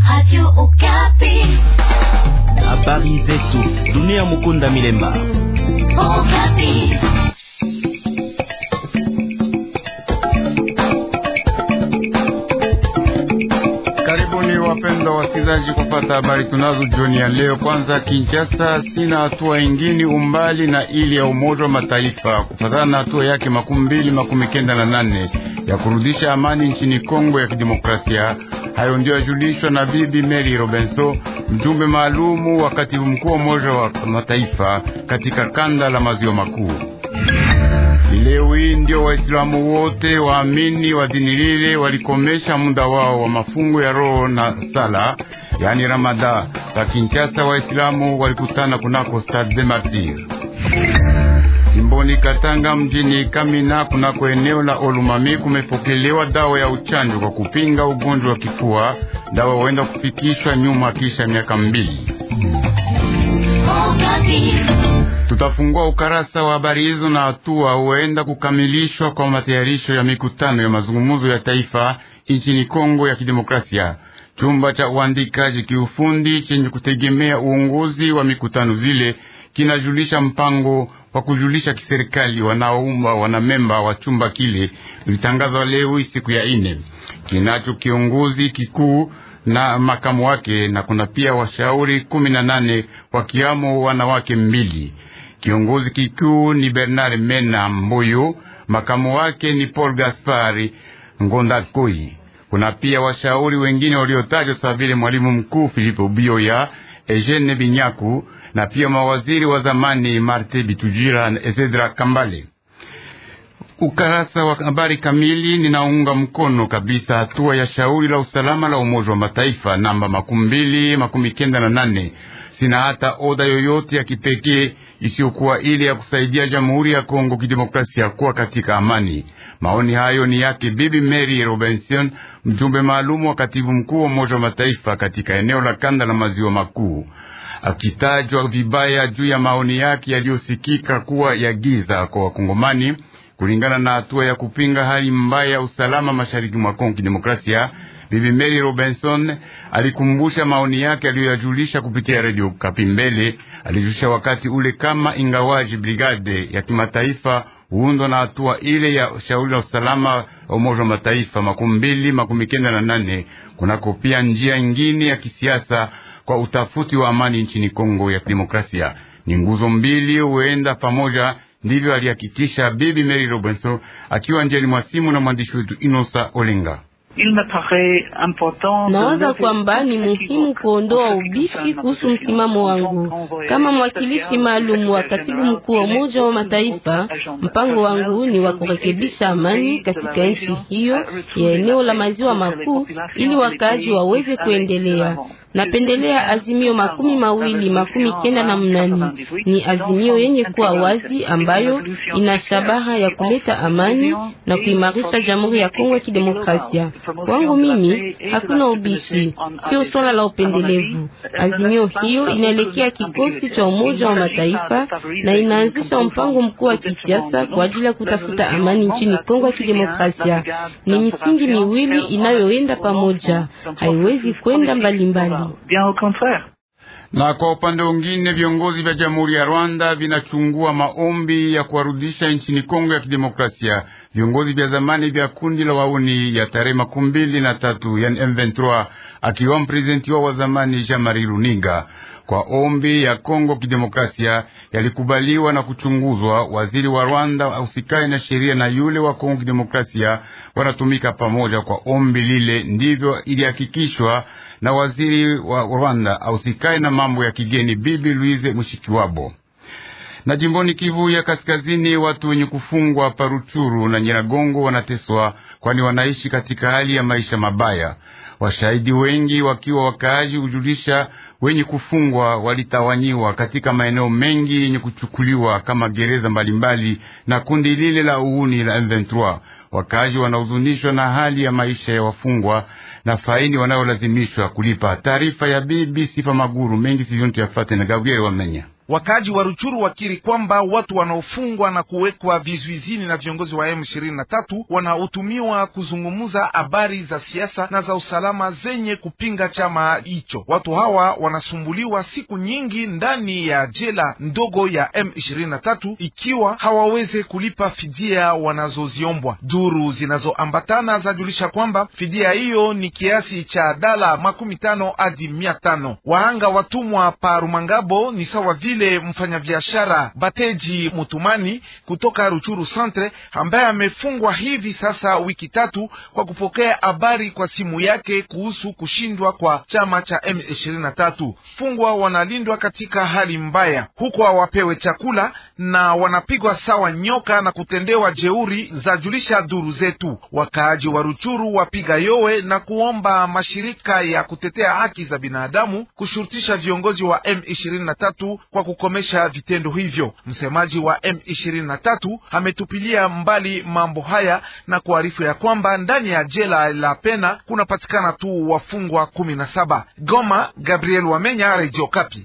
Radio Okapi. Habari zetu dunia. Mukunda Milemba. Okapi. Karibuni wapendwa wasikilizaji kupata habari tunazo jioni ya leo. Kwanza, Kinshasa sina hatua ingine umbali na ili ya Umoja wa Mataifa kufatana na hatua yake makumi mbili makumi kenda na nane ya kurudisha amani nchini Kongo ya Kidemokrasia. Hayo ndio yajulishwa na Bibi Mary Robinson, mjumbe maalumu wa katibu mkuu wa Umoja wa Mataifa katika kanda la maziwa makuu. Leo hii ndio Waislamu wote waamini wa dini lile walikomesha muda wao wa mafungo ya roho na sala, yani Ramadha. Pa Kinshasa, Waislamu walikutana kunako Stade des Martyrs. Jimboni Katanga, mjini Kamina, kunako eneo la Olumami, kumepokelewa dawa ya uchanjo kwa kupinga ugonjwa wa kifua. Dawa huenda kufikishwa nyuma kisha miaka mbili. Okapi. Tutafungua ukarasa wa habari hizo na hatua huenda kukamilishwa kwa matayarisho ya mikutano ya mazungumzo ya taifa nchini Kongo ya Kidemokrasia. Chumba cha uandikaji kiufundi chenye kutegemea uongozi wa mikutano zile kinajulisha mpango wa kujulisha kiserikali wanaoumba wanamemba wa chumba kile ulitangazwa leo siku ya ine, kinacho kiongozi kikuu na makamu wake, na kuna pia washauri kumi na nane wakiamo wanawake mbili. Kiongozi kikuu ni Bernard Mena Mboyo, makamu wake ni Paul Gaspari Ngondakoi. Kuna pia washauri wengine waliotajwa sawa vile mwalimu mkuu Filipe Bioya, Eugene Binyaku na pia mawaziri wa zamani Marte Bitujira na Ezedra Kambale. Ukarasa wa habari kamili. Ninaunga mkono kabisa hatua ya shauri la usalama la Umoja wa Mataifa namba makumi mbili makumi kenda na nane. Sina hata oda yoyote ya kipekee isiyokuwa ile ya kusaidia Jamhuri ya Kongo Kidemokrasia kuwa katika amani. Maoni hayo ni yake Bibi Mary Robinson, mjumbe maalumu wa katibu mkuu wa Umoja wa Mataifa katika eneo la kanda la maziwa makuu, akitajwa vibaya juu ya maoni yake yaliyosikika kuwa ya giza kwa Wakongomani kulingana na hatua ya kupinga hali mbaya ya usalama mashariki mwa Kongo Kidemokrasia. Bibi Mary Robinson alikumbusha maoni yake aliyoyajulisha kupitia redio Kapimbele. Alijulisha wakati ule kama ingawaji brigade ya kimataifa huundwa na hatua ile ya shauri la usalama wa Umoja wa Mataifa makumi mbili makumi kenda na nane kunako pia njia ingine ya kisiasa kwa utafuti wa amani nchini Kongo ya Kidemokrasia. Ni nguzo mbili huenda pamoja ndivyo alihakikisha Bibi Mary Robinson akiwa njiani mwa simu na mwandishi wetu Inosa Olenga. Nawaza kwamba ni muhimu kuondoa ubishi kuhusu msimamo wangu kama mwakilishi maalum wa katibu mkuu wa Umoja wa Mataifa. Mpango wangu ni wa kurekebisha amani katika nchi hiyo ya eneo la maziwa makuu ili wakaaji waweze kuendelea. Napendelea azimio makumi mawili makumi kenda na mnani. Ni azimio yenye kuwa wazi ambayo ina shabaha ya kuleta amani na kuimarisha Jamhuri ya Kongo ya Kidemokrasia. Kwangu mimi hakuna ubishi, sio swala la upendelevu. Azimio hiyo inaelekea kikosi cha Umoja wa Mataifa na inaanzisha mpango mkuu wa kisiasa kwa ajili ya kutafuta amani nchini Kongo ya Kidemokrasia. Ni misingi miwili inayoenda pamoja, haiwezi kwenda mbalimbali. Na kwa upande mwingine, viongozi vya Jamhuri ya Rwanda vinachungua maombi ya kuwarudisha nchini Kongo ya Kidemokrasia viongozi vya zamani vya kundi la wauni ya tarehe makumi mbili na tatu yani M23, akiwa mprezidenti wao wa zamani Jean Marie Luninga. Kwa ombi ya Kongo Kidemokrasia yalikubaliwa na kuchunguzwa. Waziri wa Rwanda ausikae na sheria na yule wa Kongo Kidemokrasia wanatumika pamoja kwa ombi lile, ndivyo ilihakikishwa na waziri wa Rwanda ausikae na mambo ya kigeni Bibi Louise Mushikiwabo. Na jimboni Kivu ya Kaskazini, watu wenye kufungwa Paruchuru na Nyiragongo wanateswa, kwani wanaishi katika hali ya maisha mabaya. Washahidi wengi wakiwa wakaaji hujulisha wenye kufungwa walitawanyiwa katika maeneo mengi yenye kuchukuliwa kama gereza mbalimbali na kundi lile la uhuni la M23. Wakaaji wanahuzunishwa na hali ya maisha ya wafungwa na faini wanayolazimishwa kulipa. Taarifa ya BBC Famaguru mengi sizontu yafate na Gabriel Wamenya. Wakaaji wa Ruchuru wakiri kwamba watu wanaofungwa na kuwekwa vizuizini na viongozi wa M23 wanaotumiwa kuzungumza habari za siasa na za usalama zenye kupinga chama hicho. Watu hawa wanasumbuliwa siku nyingi ndani ya jela ndogo ya M23 ikiwa hawaweze kulipa fidia wanazoziombwa. Duru zinazoambatana zajulisha kwamba fidia hiyo ni kiasi cha dala makumi tano hadi mia tano. Wahanga watumwa pa Rumangabo ni sawa vile mfanyabiashara Bateji Mutumani kutoka Ruchuru Centre ambaye amefungwa hivi sasa wiki tatu kwa kupokea habari kwa simu yake kuhusu kushindwa kwa chama cha M23. Fungwa wanalindwa katika hali mbaya, huko hawapewe chakula na wanapigwa sawa nyoka na kutendewa jeuri, za julisha duru zetu. Wakaaji wa Ruchuru wapiga yowe na kuomba mashirika ya kutetea haki za binadamu kushurutisha viongozi wa M23 kwa kukomesha vitendo hivyo. Msemaji wa M23 ametupilia mbali mambo haya na kuarifu ya kwamba ndani ya jela la Pena kunapatikana tu wafungwa kumi na saba. Goma, Gabriel Wamenya, Radio Kapi.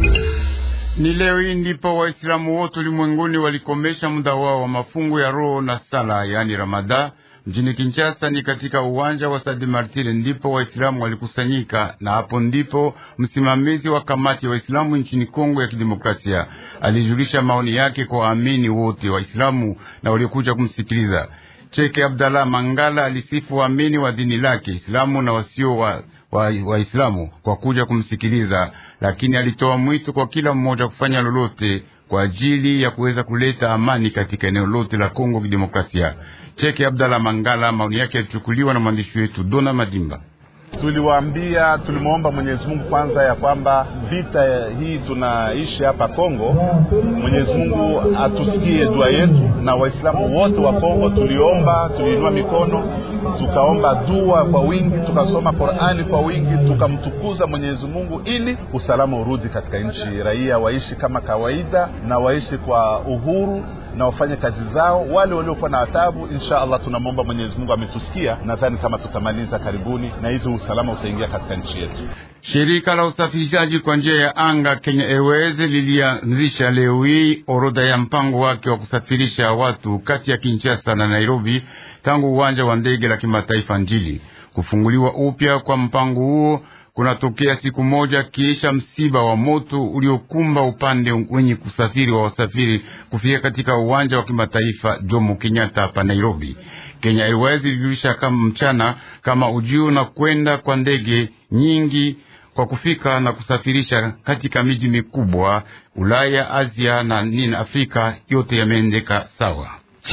Ni leo hii ndipo Waislamu wote ulimwenguni walikomesha muda wao wa mafungo ya roho na sala, yaani Ramadha. Mjini Kinshasa ni katika uwanja wa Stade Martyr ndipo Waislamu walikusanyika, na hapo ndipo msimamizi wa kamati ya Waislamu nchini Kongo ya Kidemokrasia alijulisha maoni yake kwa waamini wote Waislamu na waliokuja kumsikiliza. Cheke Abdallah Mangala alisifu waamini wa dini lake Islamu na wasio wa Waislamu wa kwa kuja kumsikiliza, lakini alitoa mwito kwa kila mmoja kufanya lolote kwa ajili ya kuweza kuleta amani katika eneo lote la Kongo Kidemokrasia. Cheke Abdallah Mangala, maoni yake yalichukuliwa na mwandishi wetu Dona Madimba. Tuliwaambia, tulimwomba Mwenyezi Mungu kwanza ya kwamba vita hii tunaishi hapa Kongo, Mwenyezi Mungu atusikie dua yetu, na Waislamu wote wa Kongo tuliomba, tuliinua mikono, tukaomba dua kwa wingi, tukasoma Qur'ani kwa wingi, tukamtukuza Mwenyezi Mungu ili usalama urudi katika nchi, raia waishi kama kawaida na waishi kwa uhuru na wafanye kazi zao. Wale waliokuwa na adhabu, insha Allah tunamwomba Mwenyezi Mungu, ametusikia. Nadhani kama tutamaliza karibuni, na hivyo usalama utaingia katika nchi yetu. Shirika la usafirishaji kwa njia ya anga Kenya Airways lilianzisha leo hii orodha ya mpango wake wa kusafirisha watu kati ya Kinshasa na Nairobi tangu uwanja wa ndege la kimataifa Njili. Kufunguliwa upya kwa mpango huo kunatokea siku moja kisha msiba wa moto uliokumba upande wenye kusafiri wa wasafiri kufika katika uwanja wa kimataifa Jomo Kenyatta hapa Nairobi. Kenya Airways ilijulisha kama mchana kama ujio na kwenda kwa ndege nyingi kwa kufika na kusafirisha katika miji mikubwa Ulaya, Asia na nini Afrika yote yameendeka sawa.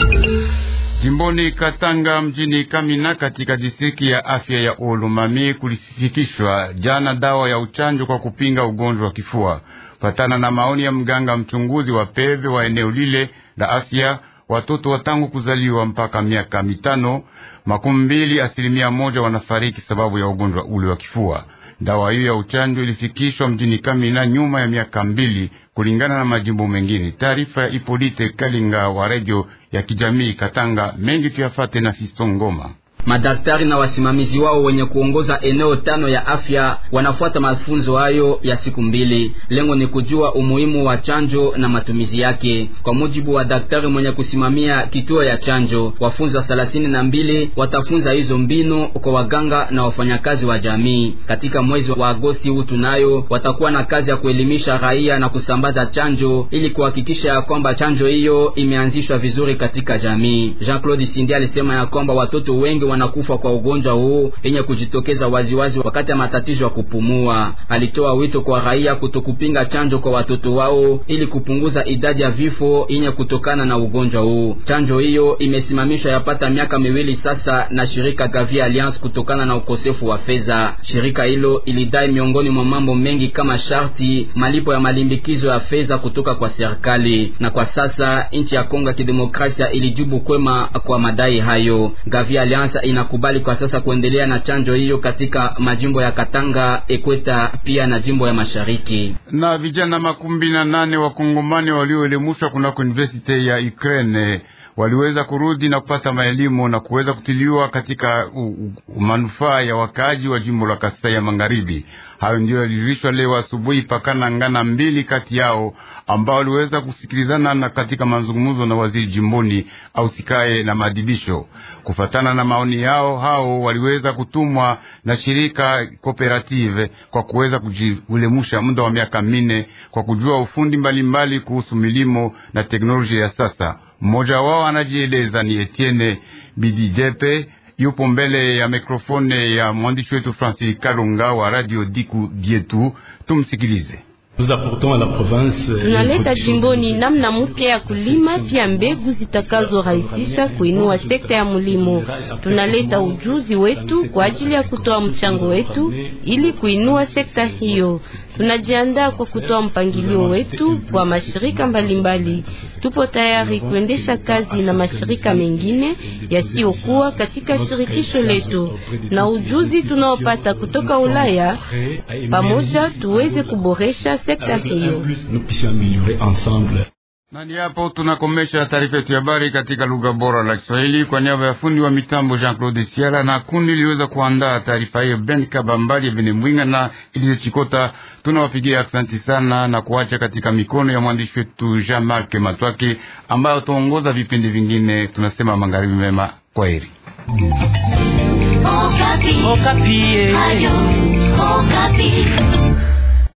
Jimboni Katanga mjini Kamina katika distriki ya afya ya Olumami kulisifikishwa jana dawa ya uchanjo kwa kupinga ugonjwa wa kifua. Patana na maoni ya mganga mchunguzi wa peve wa eneo lile la afya, watoto wa tangu kuzaliwa mpaka miaka mitano makumi mbili asilimia moja wanafariki sababu ya ugonjwa ule wa kifua. Dawa hiyo ya uchanjo ilifikishwa mjini Kamina nyuma ya miaka mbili kulingana na majimbo mengine. Taarifa ya Ipolite Kalinga wa redio ya kijamii Katanga. Mengi tuyafate na Fisto Ngoma. Madaktari na wasimamizi wao wenye kuongoza eneo tano ya afya wanafuata mafunzo hayo ya siku mbili. Lengo ni kujua umuhimu wa chanjo na matumizi yake. Kwa mujibu wa daktari mwenye kusimamia kituo ya chanjo, wafunza thelathini na mbili watafunza hizo mbinu kwa waganga na wafanyakazi wa jamii. Katika mwezi wa Agosti huu tunayo watakuwa na kazi ya kuelimisha raia na kusambaza chanjo ili kuhakikisha ya kwamba chanjo hiyo imeanzishwa vizuri katika jamii. Jean-Claude Sindi alisema ya kwamba watoto wengi wanakufa kwa ugonjwa huu yenye kujitokeza waziwazi wakati ya matatizo ya kupumua. Alitoa wito kwa raia kutokupinga chanjo kwa watoto wao ili kupunguza idadi ya vifo yenye kutokana na ugonjwa huu. Chanjo hiyo imesimamishwa yapata miaka miwili sasa na shirika Gavi Alliance kutokana na ukosefu wa fedha. Shirika hilo ilidai miongoni mwa mambo mengi kama sharti malipo ya malimbikizo ya fedha kutoka kwa serikali, na kwa sasa nchi ya Kongo ya Kidemokrasia ilijibu kwema kwa madai hayo. Gavi Alliance inakubali kwa sasa kuendelea na chanjo hiyo katika majimbo ya Katanga, Ekweta pia na jimbo ya Mashariki. Na vijana makumi na nane wakongomani walioelimishwa kunako university ya Ukraine waliweza kurudi na kupata maelimu na kuweza kutiliwa katika manufaa ya wakaaji wa jimbo la Kasai ya Magharibi. Hayo ndio yalijuishwa leo asubuhi pakana ngana mbili kati yao ambao waliweza kusikilizana na katika mazungumzo na waziri jimboni au sikae na maadibisho. Kufatana na maoni yao, hao waliweza kutumwa na shirika kooperative kwa kuweza kujiulemusha muda wa miaka minne kwa kujua ufundi mbalimbali mbali kuhusu milimo na teknolojia ya sasa. Mmoja wao anajieleza ni Etienne Bidijepe yupo mbele ya mikrofone ya mwandishi wetu Francis Kalunga wa Radio Diku Dietu. Tumsikilize. Tunaleta jimboni namna mpya ya kulima pia mbegu zitakazorahisisha kuinua sekta ya mulimo. Tunaleta ujuzi wetu kwa ajili ya kutoa mchango wetu ili kuinua sekta hiyo. Tunajiandaa kwa kutoa mpangilio wetu kwa mashirika mbalimbali. Tupo tayari kuendesha kazi na mashirika mengine yasiyokuwa katika shirikisho letu, na ujuzi tunaopata kutoka Ulaya pamoja tuweze kuboresha sekta hiyo. Nani hapo tunakomesha taarifa yetu ya habari katika lugha bora la Kiswahili kwa niaba ya fundi wa mitambo Jean Claude Siala na kundi liweza kuandaa taarifa hiyo Ben Kabambali Bene Mwinga na Ilize Chikota. Tunawapigia aksanti sana na kuacha katika mikono ya mwandishi wetu Jean Marc Matwake ambayo tuongoza vipindi vingine. Tunasema magharibi mema, kwa heri. Okapi. Okapi. Ayo, Okapi.